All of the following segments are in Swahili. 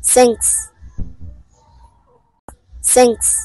Thanks. Thanks.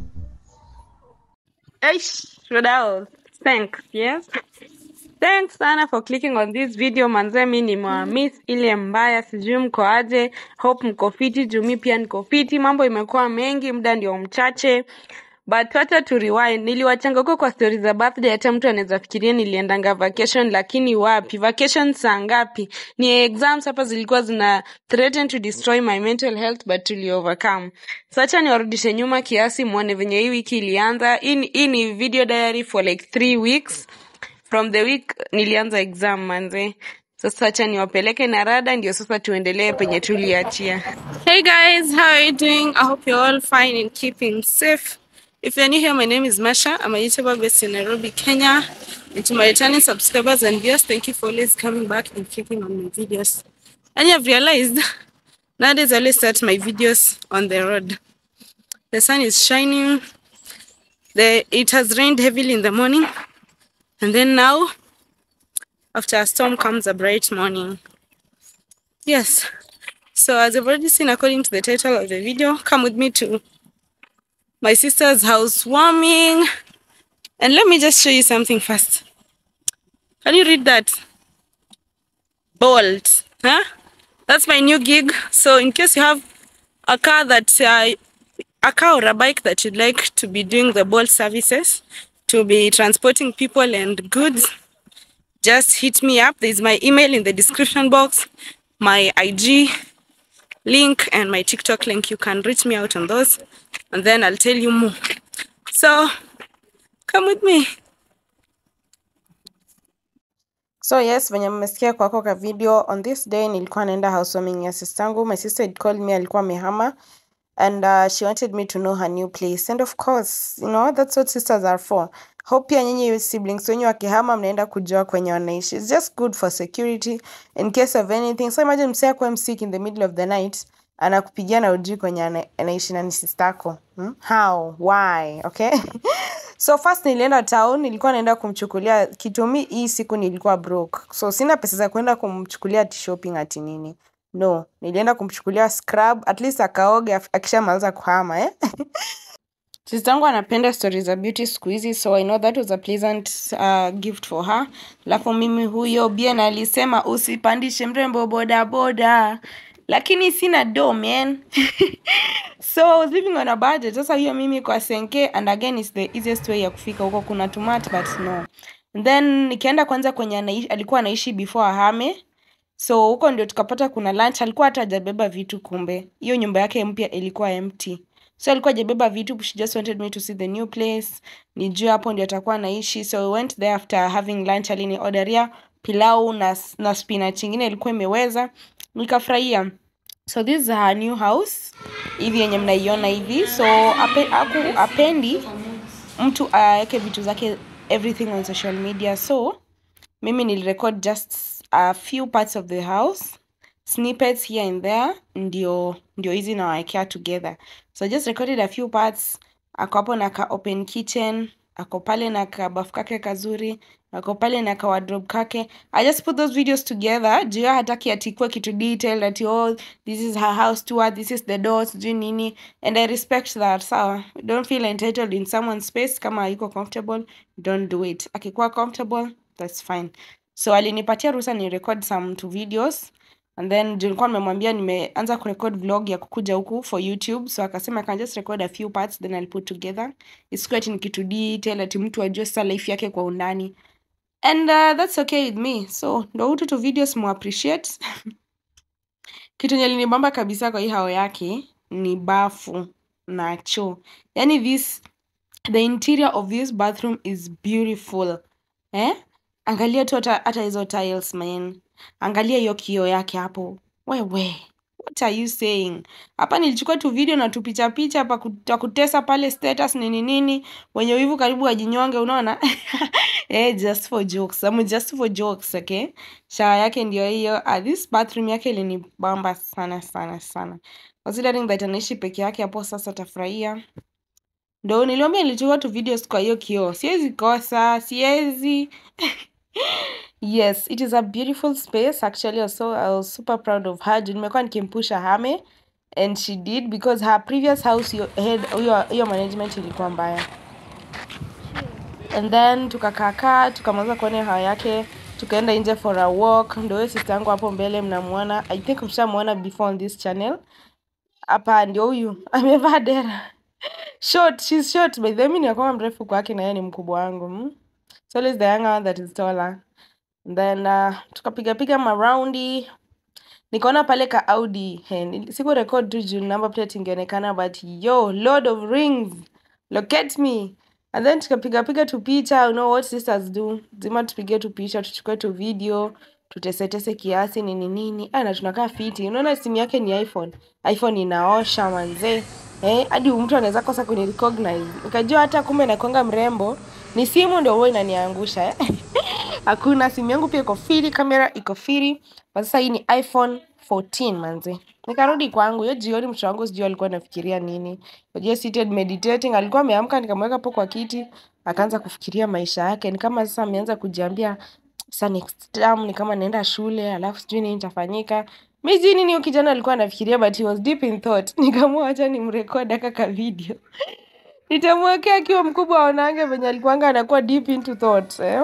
Eish, Rodao, thanks, yes. Thanks sana for clicking on this video manze, mi nimewamiss ile mbaya, sijui mko aje. Hope mko fiti, juu mi pia niko fiti. Mambo imekuwa mengi, muda ndio mchache but wacha tu rewind. Niliwachanga huko kwa stories za birthday, hata mtu anaweza fikiria niliendanga vacation, lakini wapi? Vacation saa ngapi? Ni exams hapa zilikuwa zina threaten to destroy my mental health, but tuli overcome. So acha niwarudishe nyuma kiasi, muone venye hii wiki ilianza. Hii ni- hii ni video diary for like three weeks from the week nilianza exam manze. Sasa acha niwapeleke na rada, ndio sasa tuendelee penye tuliachia. Hey guys, how are you doing? I hope you're all fine and keeping safe. If you're new here, my name is Masha. I'm a YouTuber based in Nairobi, Kenya. And to my returning subscribers and viewers, thank you for always coming back and clicking on my videos. And you've realized nowadays I always start my videos on the road. The sun is shining. The it has rained heavily in the morning, and then now, after a storm comes a bright morning. Yes. So as I've already seen according to the title of the video, come with me to my sister's housewarming. And let me just show you something first. Can you read that? Bolt. Huh? That's my new gig. So in case you have a car that uh, a car or a bike that you'd like to be doing the Bolt services, to be transporting people and goods, just hit me up. There's my email in the description box, my IG link, and my TikTok link. You can reach me out on those, and then I'll tell you more. So come with me. So yes, venye mmesikia kwako ka video on this day nilikuwa naenda housewarming ya sistangu. My sister had called me, alikuwa amehama and uh, she wanted me to know her new place and of course, you know, that's what sisters are for. Hope pia nyinyi siblings wenyu wakihama mnaenda kujua kwenye wanaishi. It's just good for security in case of anything. So imagine msee akuwe sick in the middle of the night anakupigia na ujui kwenye ana- anaishi na ni sistako. Hmm? How? Why? Okay? so first nilienda town nilikuwa naenda kumchukulia kitumi hii siku nilikuwa broke so sina pesa za kwenda kumchukulia ati shopping ati nini no nilienda kumchukulia scrub at least akaoge af- akishamaliza kuhama eh? sistangu anapenda stori za beauty siku hizi so i know that was a pleasant uh, gift for her alafu mimi huyo bien alisema usipandishe mrembo bodaboda lakini sina do man so I was living on a budget sasa hiyo mimi kwa senke and again is the easiest way ya kufika huko kuna tumat but no And then nikaenda kwanza kwenye anaishi, alikuwa anaishi before ahame so huko ndio tukapata kuna lunch alikuwa hata hajabeba vitu kumbe hiyo nyumba yake mpya ilikuwa empty so alikuwa hajabeba vitu she just wanted me to see the new place nijue hapo ndio atakuwa anaishi so we went there after having lunch alini orderia pilau na, na spinach ingine ilikuwa imeweza nikafurahia so this is her new house hivi yenye mnaiona hivi so ape, aku, apendi mtu aweke vitu zake everything on social media so mimi nilirecord just a few parts of the house snippets here and there ndio ndio hizi nawawekea together so I just recorded a few parts ako hapo na ka open kitchen ako pale na ka bafu kake kazuri ako pale na ka wardrobe kake i just put those videos together juu yeye hataki atikue kitu detailed ati oh this is her house tour this is the door sijui nini and i respect that sawa don't feel entitled in someone's space kama hayuko comfortable don't do it akikuwa comfortable that's fine so alinipatia ruhusa ni record some two videos and then juu nilikuwa nimemwambia nimeanza kurecord vlog ya kukuja huku for youtube so akasema I can just record a few parts then I'll put together isikuwa ati ni kitu detail ati mtu ajue sasa life yake kwa undani and uh, that's okay with me so ndo hutu tu videos mu appreciate kitu yenye linibamba kabisa kwa hii hao yake ni bafu na choo yani this the interior of this bathroom is beautiful eh angalia tu hata hata hizo tiles man angalia hiyo kioo yake hapo wewe what are you saying hapa nilichukua tu video na tupicha picha pa kuta kutesa pale status nini nini wenye wivu karibu wajinyonge unaona eh just for jokes I'm just for jokes okay shawa yake ndio hiyo uh, this bathroom yake ilinibamba sana sana sana considering that anaishi peke yake hapo sasa tafurahia ndo niliambia nilichukua tu videos kwa hiyo kioo siwezi kosa siwezi yes it is a beautiful space actually also I was super proud of her juu nimekuwa nikimpusha hame and she did because her previous house hiyo head hiyo hiyo management ilikuwa mbaya and then tukakaakaa tukamaliza kuona hawa yake tukaenda nje for a walk ndio huyo sister yangu hapo mbele mnamuona i think mshamuona before on this channel hapa ndio huyu amevaa dera short she's short by the way mimi ninakuwa mrefu kwake na yeye ni mkubwa wangu mm? so always the younger one that is taller And then uh, tukapiga piga maraundi nikaona pale ka audi hey, siku record tu juu number plate ingeonekana but yo lord of rings locate me and then tukapiga piga tu picha you know what sisters do zima tupige tu picha tuchukue tu video tutesetese kiasi nini nini ah, na tunakaa fiti unaona simu yake ni iphone iphone inaosha manzee eh hadi mtu anaweza kosa kuni recognize nikajua hata kumbe nakonga mrembo ni simu ndio huwa inaniangusha eh? hakuna simu yangu pia iko fiti kamera iko fiti kwa sasa hii ni iphone 14 manze nikarudi kwangu hiyo jioni mtoto wangu sijui alikuwa anafikiria nini unajua seated meditating alikuwa ameamka nikamweka hapo kwa kiti akaanza kufikiria maisha yake ni kama sasa ameanza kujiambia sasa next term ni kama naenda shule alafu sijui nini itafanyika mi sijui nini huyo kijana alikuwa anafikiria but he was deep in thought nikaamua acha nimrekod aka ka video nitamwekea akiwa mkubwa aonange venye alikuanga anakuwa deep into thought eh?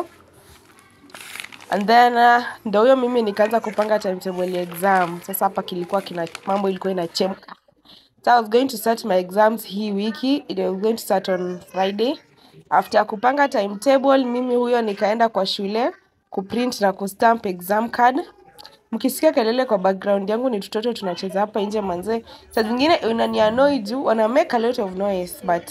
and then uh, ndo huyo mimi nikaanza kupanga timetable ya exam sasa hapa kilikuwa kina mambo ilikuwa inachemka so i was going to start my exams hii wiki it was going to start on friday after kupanga timetable mimi huyo nikaenda kwa shule kuprint na kustamp exam card mkisikia kelele kwa background yangu ni tutoto tunacheza hapa nje manzee saa zingine unanianoi juu wana make a lot of noise but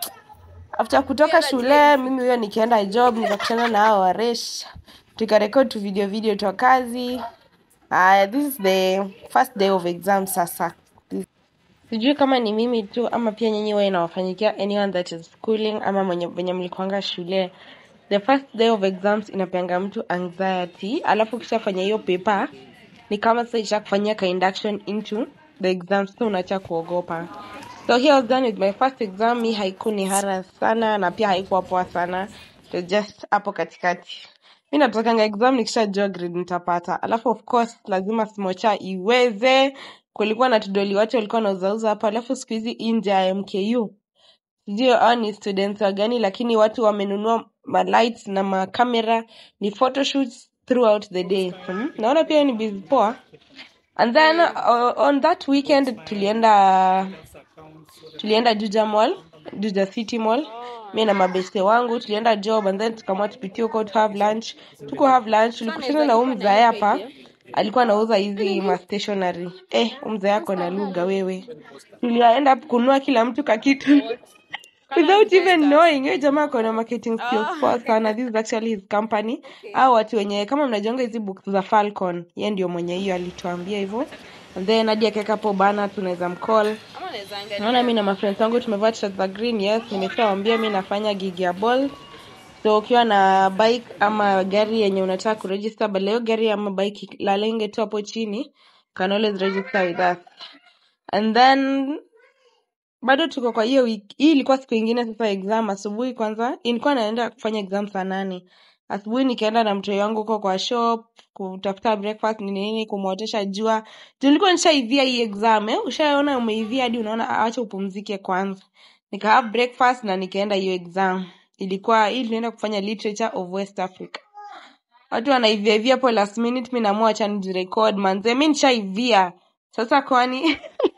after kutoka shule mimi huyo nikienda job nikakutana na hao waresh tukarekod tu video video twa kazi uh, this is the first day of exam sasa sijui kama ni mimi tu ama pia nyinyi huwa inawafanyikia anyone that is schooling ama mwenye venye mlikuanga shule the first day of exams inapeanga mtu anxiety alafu ukishafanya hiyo paper ni kama sasa ishakufanyia ka induction into the exams so unaacha kuogopa so here I was done with my first exam mi haikuni hara sana na pia haikuwa poa sana so just hapo katikati mi natakanga exam nikishajua grade nitapata alafu of course lazima smocha iweze kulikuwa na tudoli watu walikuwa nauzauza hapa alafu siku hizi nje ya mku sijui hao ni students wa gani lakini watu wamenunua malights na makamera ni photoshoots throughout the day hmm? naona pia ni busy poa and then uh, on that weekend tulienda tulienda juja mall juja city mall mi na mabeste wangu tulienda job and then tukamua tupitie huko to have lunch tuko have lunch tulikutana na huu mzae hapa alikuwa anauza hizi ma stationery eh huu mzae ako na lugha wewe tulienda kununua kila mtu kakitu without even knowing huyo jamaa ako na marketing skills poa sana this is actually his company au watu wenye kama mnajonga hizi books za falcon ye ndio mwenye hiyo alituambia hivyo and then hadi akaweka hapo bana tunaweza mcall naona mi na mafriends wangu tumevaa t-shirt za green yes nimeshawambia mi nafanya gig ya ball so ukiwa na bike ama gari yenye unataka kuregister but leo gari ama bike lalenge tu hapo chini can always register with us and then bado tuko kwa hiyo wiki hii ilikuwa siku ingine sasa exam asubuhi kwanza ilikuwa naenda kufanya exam saa nane asubuhi nikaenda na mtoi wangu huko kwa shop kutafuta breakfast nini nini kumwotesha jua tulikuwa nishaivia hii exam eh? ushaona umeivia hadi unaona "Ah, acha upumzike kwanza nika have breakfast na nikaenda hiyo exam ilikuwa hii tunaenda kufanya literature of west africa watu wanaiviaivia hapo last minute mi naamua acha nijirecord manze mi nishaivia sasa kwani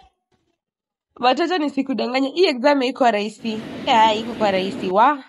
watoto nisikudanganya hii exam iko rahisi Ya, iko kwa rahisi wa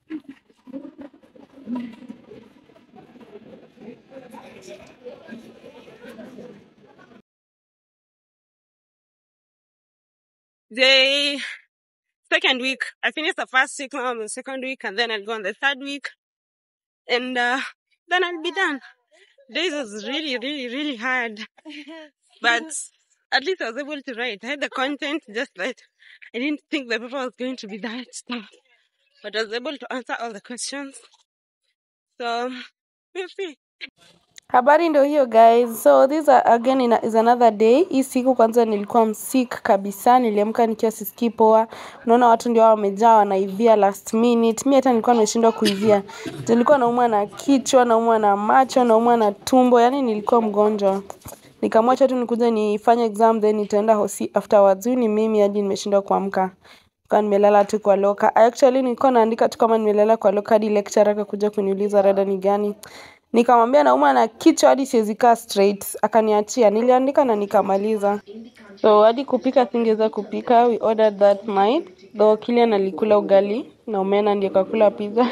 The second week, I finished the first week, now I'm on the second week, and then I'll go on the third week, and uh, then I'll be done. This was really, really, really hard, but at least I was able to write. I had the content, just that I didn't think the paper was going to be that tough, but I was able to answer all the questions. So we'll see. habari ndo hiyo guys so this are, again ina- is another day hii siku kwanza nilikuwa msik kabisa niliamka nikiwa sisikii poa unaona watu ndio hao wamejaa wanaivia last minute mi hata nilikuwa nimeshindwa kuivia nilikuwa naumwa na kichwa naumwa na macho naumwa na tumbo yani nilikuwa mgonjwa nikamwacha tu nikuja nifanye exam then nitaenda hosi afterwards huyu ni mimi hadi nimeshindwa kuamka kwa nimelala tu kwa loka actually nilikuwa naandika tu kama nimelala kwa loka hadi lecturer akakuja kuniuliza rada ni gani nikamwambia nauma na kichwa hadi siwezi kaa straight akaniachia niliandika na nikamaliza so hadi kupika singeweza kupika we ordered that night though Kilian alikula ugali na omena ndio kakula pizza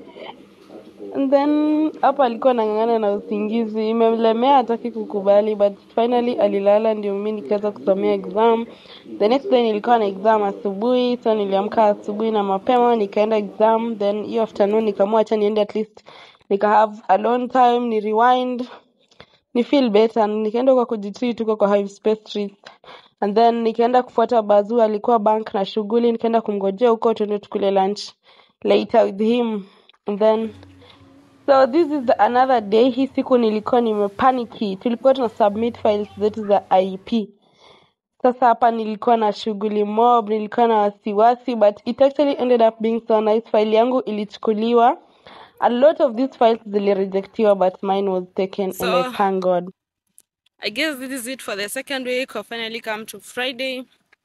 And then hapa alikuwa anang'ang'ana na usingizi, imemlemea hataki kukubali, but finally alilala, ndio mimi nikaweza kusomea exam. The next day nilikuwa na exam asubuhi, so niliamka asubuhi na mapema nikaenda exam, then hiyo afternoon nikaamua acha niende at least nika have alone time, ni rewind ni feel better. Nikaenda kwa kujitreat huko kwa Hive Space Treats. And then nikaenda kufuata Bazu, alikuwa bank na shughuli, nikaenda kumngojea huko tuende tukule lunch later with him. And then So this is the another day. Hii siku nilikuwa nimepaniki. Tulikuwa tuna submit files zetu za IEP. Sasa hapa nilikuwa na shughuli mob, nilikuwa na wasiwasi but it actually ended up being so nice. File yangu ilichukuliwa. A lot of these files zilirejectiwa but mine was taken and So- I thank God. I guess this is it for the second week. I've finally come to Friday.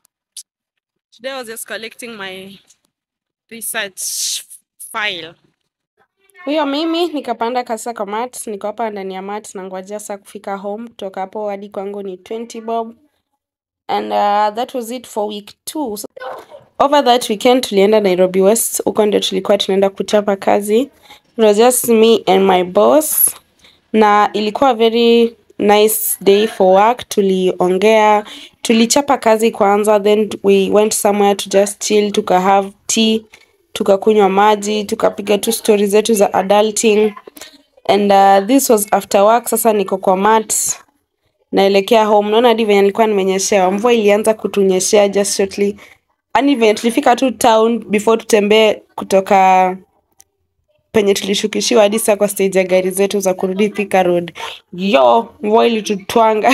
Today I was just collecting my research file. Huyo mimi nikapanda kasa kwa mat, niko hapa ndani ya mat na ngojea saa kufika home. Kutoka hapo hadi kwangu ni 20 bob. And uh, that was it for week two. So, over that weekend tulienda Nairobi West, huko ndio tulikuwa tunaenda kuchapa kazi. It was just me and my boss na ilikuwa very nice day for work. Tuliongea, tulichapa kazi kwanza, then we went somewhere to just chill, tuka have tea, tukakunywa maji, tukapiga tu story zetu za adulting and uh, this was after work. Sasa niko kwa mat naelekea home. Naona hadi venye nilikuwa nimenyeshewa, mvua ilianza kutunyeshea just shortly. Yaani venye tulifika tu town before tutembee kutoka penye tulishukishiwa hadi saa kwa stage ya gari zetu za kurudi Thika Road. Yo, mvua ilitutwanga.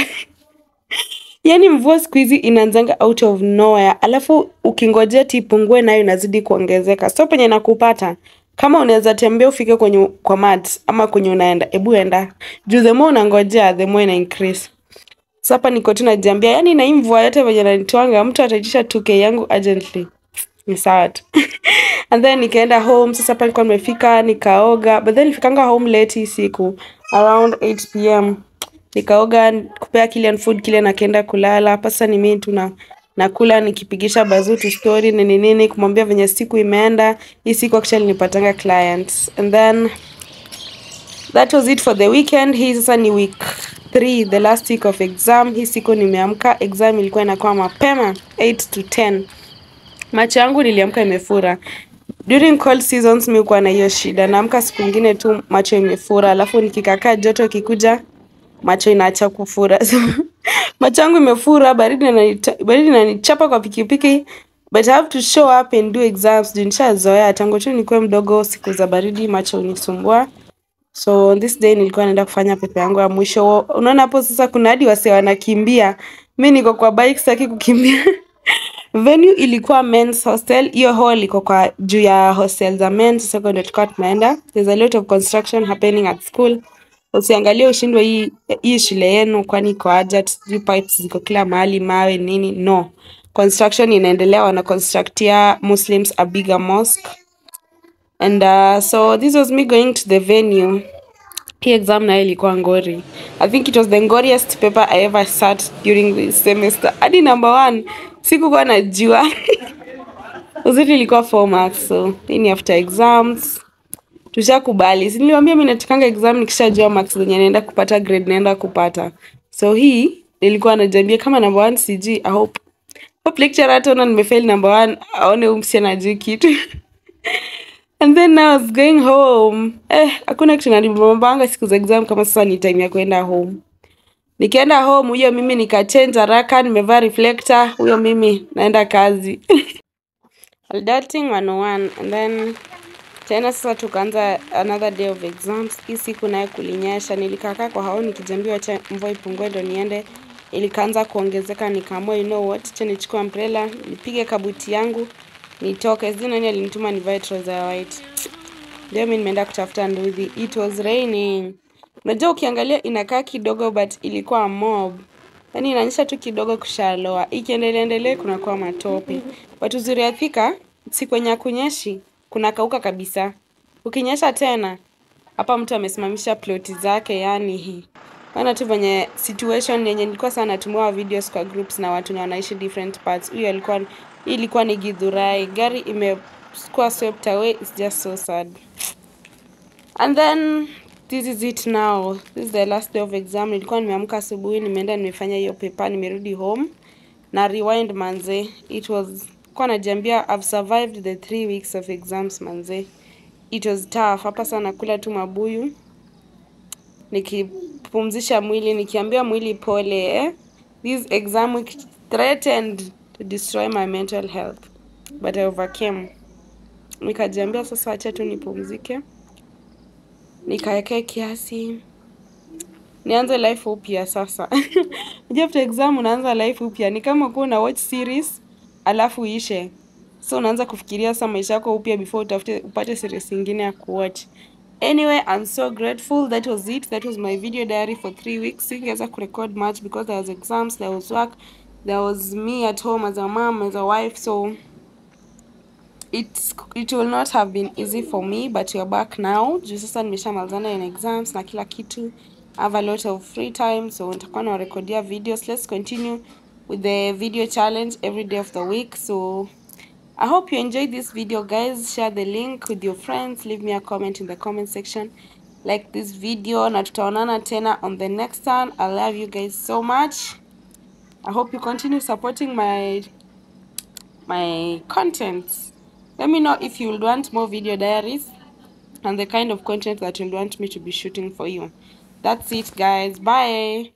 Yaani mvua siku hizi inaanzanga out of nowhere, alafu ukingojea tipungue nayo inazidi kuongezeka. So penye nakupata kama unaweza tembea ufike kwenye kwa mat ama kwenye unaenda, ebu enda juu, the more unangojea the more ina increase. So hapa niko tu najiambia, yani na hii mvua yote venye nanitwanga, mtu ataitisha 2k yangu urgently ni sawa tu and then nikaenda home sasa hapa nilikuwa nimefika nikaoga but then nilifikanga home late hii siku around 8 pm nikaoga kupea Kilian food Kilian akaenda kulala hapa sasa ni mimi tu na nakula nikipigisha bazutu story nini nini kumwambia venye siku imeenda hii siku actually nipatanga clients and then that was it for the weekend hii sasa ni week 3 the last week of exam hii siku nimeamka exam ilikuwa inakuwa mapema 8 to 10 macho yangu niliamka imefura during cold seasons mi kuwa na hiyo shida naamka siku ingine tu macho imefura alafu nikikakaa joto kikuja macho inaacha kufura so, macho yangu imefura baridi inanita- baridi inanichapa kwa pikipiki but I have to show up and do exams juu nishazoea tangu tu nikuwe mdogo siku za baridi macho unisumbua so on this day nilikuwa naenda kufanya pepe yangu ya mwisho unaona hapo sasa kuna hadi wase wanakimbia mi niko kwa bike sitaki kukimbia venue ilikuwa men's hostel hiyo hall iko kwa juu ya hostel za men sasa kwa ndio tulikuwa tunaenda there's a lot of construction happening at school usiangalie ushindwe hii hii shule yenu kwani iko aje ati sijui pipes ziko kila mahali mawe nini no construction inaendelea wana constructia muslims a bigger mosque and uh, so this was me going to the venue hii exam nayo ilikuwa ngori i think it was the ngoriest paper i ever sat during this semester hadi number one sikukuwa najua uzuri ilikuwa four marks so hii ni after exams tushakubali si niliwambia mi natikanga exam nikishajua marks zenye naenda kupata grade naenda kupata so hii nilikuwa najambia kama number one sijui i hope hope lecturer ataona nimefail number one aone huyu msichana ajui kitu and then I was going home eh hakuna kitu nanibambanga siku za exam kama sasa ni time ya kwenda home nikienda home huyo mimi nikachange haraka nimevaa reflector huyo mimi naenda kazi adulting 101 and then tena sasa tukaanza another day of exams hii siku naye kulinyesha nilikakaa kwa hao nikijambiwa cha mvua ipungue ndo niende ilikaanza kuongezeka nikaamua you know what cha nichukue umbrella nipige kabuti yangu nitoke sijui nani alinituma nivae trouser ya white ndio mi nimeenda kutafuta nduthi it was raining Unajua ukiangalia inakaa kidogo but ilikuwa mob. Yaani inaonyesha tu kidogo kushaloa. Ikiendelea endelee kunakuwa matope. But uzuri ya Thika si kwenye hakunyeshi, kuna kauka kabisa. Ukinyesha tena, hapa mtu amesimamisha ploti zake yani hii. Maana tu venye situation yenye nilikuwa sana natumiwa videos kwa groups na watu na wanaishi different parts. Huyo alikuwa hii ilikuwa ni Githurai. Gari imekuwa swept away. It's just so sad. And then this is it now. This is the last day of exam. Nilikuwa nimeamka asubuhi, nimeenda nimefanya hiyo paper, nimerudi home na rewind manze. It was kwa najiambia I've survived the three weeks of exams manze. It was tough. Hapa sana kula tu mabuyu nikipumzisha mwili nikiambia mwili pole eh? This exam week threatened to destroy my mental health but I overcame. Nikajiambia sasa acha tu nipumzike, nikaekee kiasi, nianze life upya sasa. Unajua after exam unaanza life upya, ni kama kuwa una watch series alafu ishe, so unaanza kufikiria sasa maisha yako upya before utafute upate series ingine ya kuwatch. Anyway, I'm so grateful. That was it. That was my video diary for three weeks. Singeweza kurecord much because there was exams, there was work, there was me at home as a mom, as a wife. So it's it will not have been easy for me, but we're back now. Juu sasa nimeshamalizana in exams na kila kitu. I have a lot of free time, so nitakuwa nawarekodia videos. Let's continue with the video challenge every day of the week. So I hope you enjoyed this video guys. Share the link with your friends. Leave me a comment in the comment section. Like this video na tutaonana tena on the next one. I love you guys so much. I hope you continue supporting my my content. Let me know if you would want more video diaries and the kind of content that you want me to be shooting for you. That's it guys. Bye.